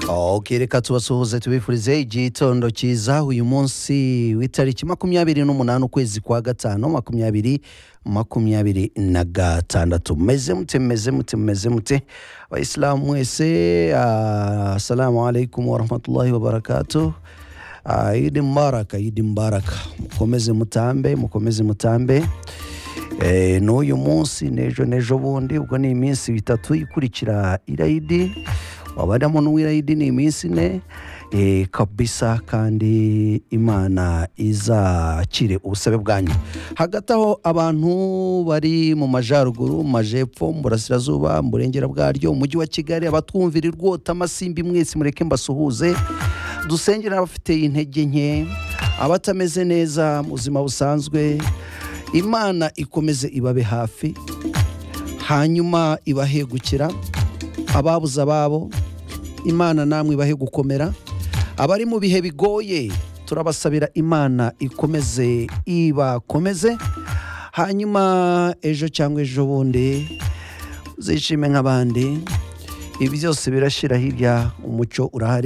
ok reka tubasuhuze tubifurize igitondo cyiza uyu munsi w'itariki makumyabiri n'umunani ukwezi kwa gatanu makumyabiri makumyabiri na gatandatu meze mute meze mute meze mute abayisilamu mwese ah, assalamu alaikum warahmatullahi wabarakatu Ah, idi mbaraka idi mbaraka mukomeze mutambe mukomeze mutambe Eh, n'uyu munsi n'ejo n'ejo bundi ubwo ni iminsi itatu ikurikira irayidi wabadamo n'uwirayidi ni iminsi ine eh, kabisa kandi imana izakire ubusabe bwanyu hagati aho abantu bari mu majyaruguru mu majepfo mu burasirazuba mu burengera bwaryo umujyi wa kigali abatwumvira irwota amasimbi mwese mureke mbasuhuze dusengera abafite intege nke abatameze neza mu buzima busanzwe imana ikomeze ibabe hafi hanyuma ibahegukira ababuze ababo imana namwe ibahe gukomera abari mu bihe bigoye turabasabira imana ikomeze ibakomeze hanyuma ejo cyangwa ejo bundi uzishime nk'abandi ibi byose birashyira hirya umucyo urahari